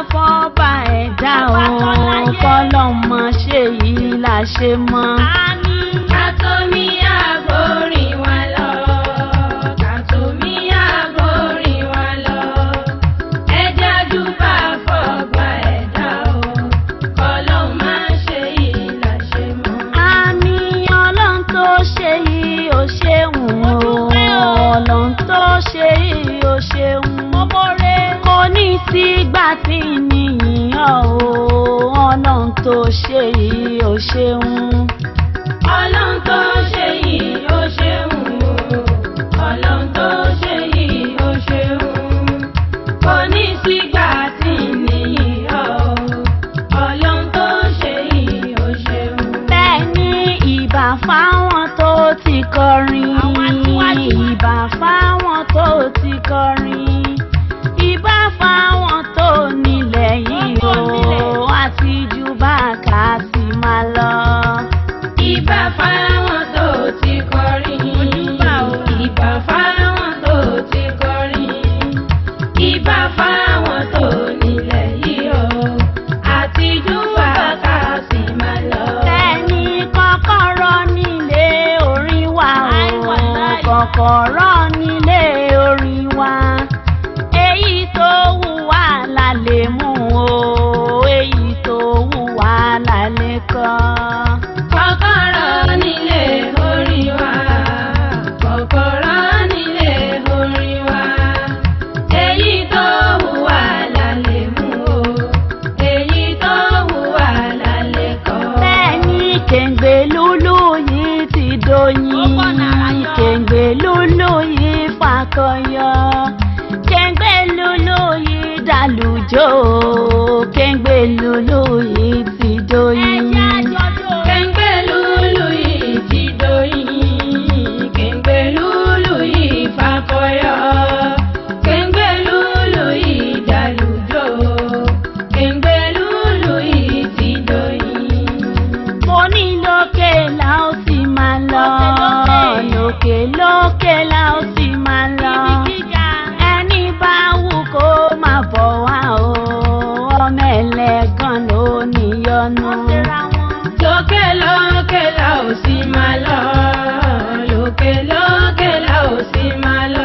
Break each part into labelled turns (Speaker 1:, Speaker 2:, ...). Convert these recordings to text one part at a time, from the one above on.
Speaker 1: fọ́ba ẹ̀dá o kọ́lọ́mọ ṣe yìí la ṣe mọ́.
Speaker 2: Kàtómi àgbórí wa lọ, kàtómi àgbórí wa lọ. Ẹja júbà fọ́gbà ẹ̀dá o, kọ́lọ́ máa ṣe yìí là ṣe mọ́.
Speaker 1: àmì ọlọ́run tó ṣe yìí ó ṣeun o ọlọ́run tó ṣe yìí ó ṣeun kò ní sígbà tí nìyíyàn o ọlọ́run tó ṣe yìí ó ṣeun.
Speaker 2: Ọlọ́run tó ṣe yìí ó ṣeun o, ọlọ́run tó ṣe yìí ó ṣeun. Kò ní sígbà tí nìyí o, ọlọ́run tó ṣe yìí ó ṣeun.
Speaker 1: bẹ́ẹ̀ ni ìbà fáwọn tó ti kọrin ìbà fáwọn tó ti kọrin ìbà fáwọn tó nílẹ̀ yìí o àti jù bá kà sí máa lọ.
Speaker 2: Ìbà fáwọn tó ti kọrin. Ìbà fáwọn tó ti kọrin. Ìbà fáwọn tó nílẹ̀ yìí o. Àtijú bàkà sì máa lọ.
Speaker 1: Tẹ́ni kọ́kọ́rọ́ nílé orin wa o, kọ́kọ́rọ́ nílé orin wa. Èyí tó wù wá la lè mú o, èyí tó wù wá la lè kọ́.
Speaker 2: Kọ́kọ́rọ́ nílé orin wa. Kọ́kọ́rọ́ nílé orin wa. Èyí tó wù wá la lè mú o. Èyí tó wù wá la lè kọ́.
Speaker 1: Bẹ́ẹ̀ni kèǹgbè lúlú yìí ti dóyin, kèǹgbè lúlú yìí fakọyọ, kèǹgbè lúlú yìí dàlùjọ, kèǹgbè lúlú yìí ti dóyin.
Speaker 2: Kẹ̀ǹgbẹ́ lúlù yìí ti dóyin, kẹ̀ǹgbẹ́ lúlù yìí fakọyọ, kẹ̀ǹgbẹ́ lúlù yìí dàlùjọ, kẹ̀ǹgbẹ́ lúlù yìí ti dóyin.
Speaker 1: Mo ní lókè la ó sì máa lọ, lókè lókè la ó sì máa lọ. Ẹni bá wù kó máa bọ̀ wá o, ọmọ ẹlẹ́gàn ló níyọnu.
Speaker 2: Lókè lókè la ò sì máa lọ, lókè lókè la ò sì máa lọ.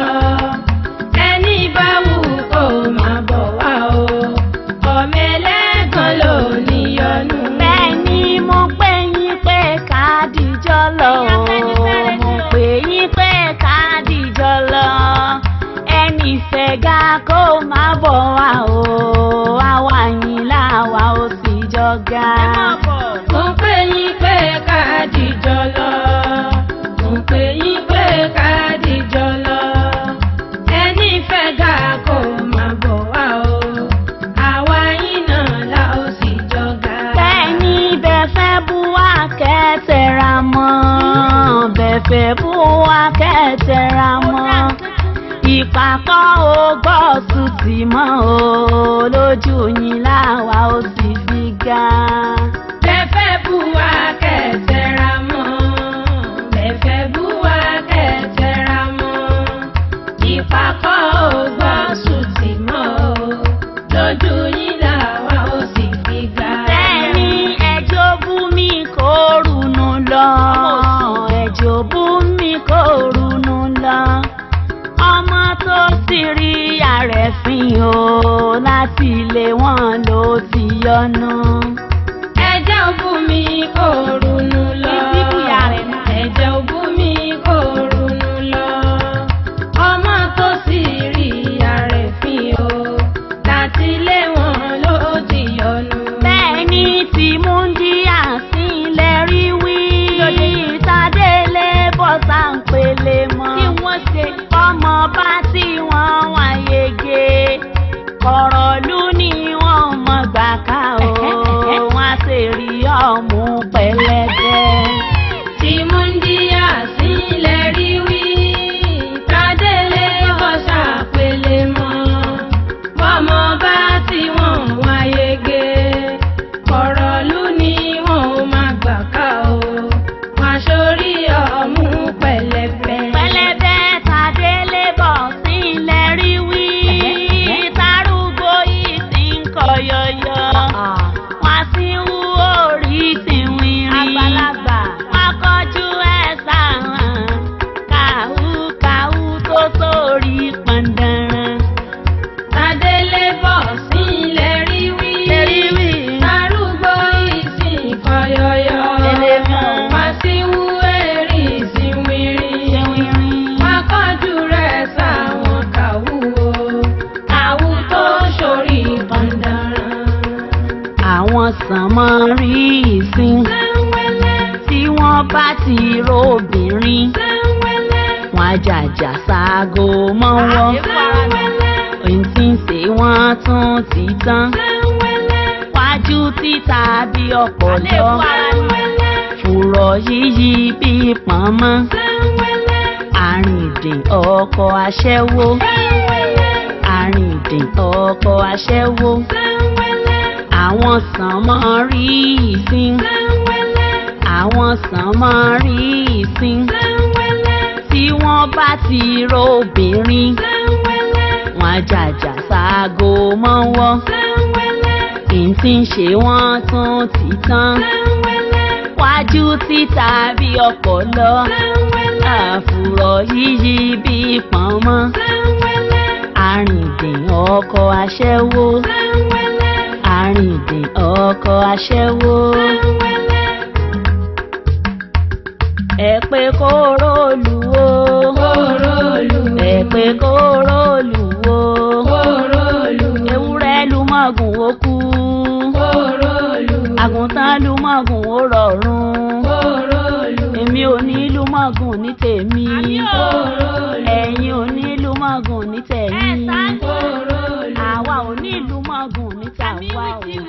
Speaker 2: Ẹni bá wù kó máa bọ̀ wá o, ọmọ ẹlẹ́gàn ló níyọnu.
Speaker 1: Bẹ́ẹ̀ ni mo pè yín pé ká dìjọ́ lọ o, mo pè yín pé ká dìjọ́ lọ. Ẹni fẹ̀gà kó máa bọ̀ wá o, àwa yín láwa ó sì jọ ga.
Speaker 2: Mo pè yín pé ká dìjọ lọ. Mo pè yín pé ká dìjọ lọ. Ẹni fẹ́ ga kó máa bọ̀ wá o. Àwa yín náà la ó sì jọ ga.
Speaker 1: Bẹ́ẹ̀ni bẹ́ẹ̀ fẹ́ bú wa kẹ́tẹ̀ra mọ́, bẹ́ẹ̀ fẹ́ bú wa kẹ́tẹ̀ra mọ́. Ìpàkọ́ ò gbọ́ sùtì mọ́ o, lójú yín láwa ó sì fi ga.
Speaker 2: Bẹ́fẹ́ bú wa kẹ̀tẹ̀ra mọ́. Bẹ́fẹ́ bú wa kẹ̀tẹ̀ra mọ́. Ìpàkọ́ ò gbọ́ sùtì mọ́ o. Lójú yín làwa ó sì fi ga.
Speaker 1: Bẹ́ẹ̀ni ẹjọ́ bú mi kó runú lọ, ẹjọ́ bú mi kó runú lọ. Ọmọ tó sì rí àrẹ̀fín o, láti ilé wọn ló ti yọnu.
Speaker 2: Ẹ̀jẹ̀ òbú mi kò runú lọ.
Speaker 1: Ìsìnkúyà rẹ̀ náà.
Speaker 2: Ẹ̀jẹ̀ òbú mi kò runú lọ. Ọmọ tó sì rí àrẹ̀fín o. Láti ilé wọn ló ti yọnu.
Speaker 1: Bẹ́ẹ̀ni tí mú ń di àsìnlẹ̀ rí wí. Tádélé bọ́sà ń pele mọ́. Kí wọ́n ṣe ọmọ bá tí wọ́n wá yege. Kọ̀rọ̀lú ni wọ́n mọ̀ gbà ká o. Wọ́n á sì rí ọmú pẹ̀lẹ́dẹ́. sàn mọ́ rí ìsìn tí wọ́n bá ti róbìnrin wọn àjàjà ṣaago mọ́wọ́ ohun tí ń ṣe wọ́n tún ti tán wájú títa bí ọ̀pọ̀lọ́ fùrọ̀ yíyí bí pọ̀nmọ́ àrìndìn ọkọ̀ aṣẹ́wó àrìndìn ọkọ̀ aṣẹ́wó àwọn sànmọ́ rí ìsìn àwọn sànmọ́ rí ìsìn tí wọ́n bá ti róbìnrin wọn àjàjà ṣaago mọ́wọ́ ìtì ń ṣe wọ́n tún ti tán wájú títa bí ọpọlọ àfùrọ̀ yíyí bí pọ̀nmọ́ àrìndìn ọkọ̀ aṣẹ́wó àrìndìn ọkọ̀ aṣẹ́wó. ẹ pé kó rólù o ẹ pé kó rólù o ewúrẹ́ lu mọ́gùn ó kú àgùntàn lu mọ́gùn ó rọ̀rùn èmi ò ní lu mọ́gùn ní tèmi ẹ̀yin ò ní lu mọ́gùn ní tẹ̀yìn àwa ò ní lu mọ́gùn ní tàwa o.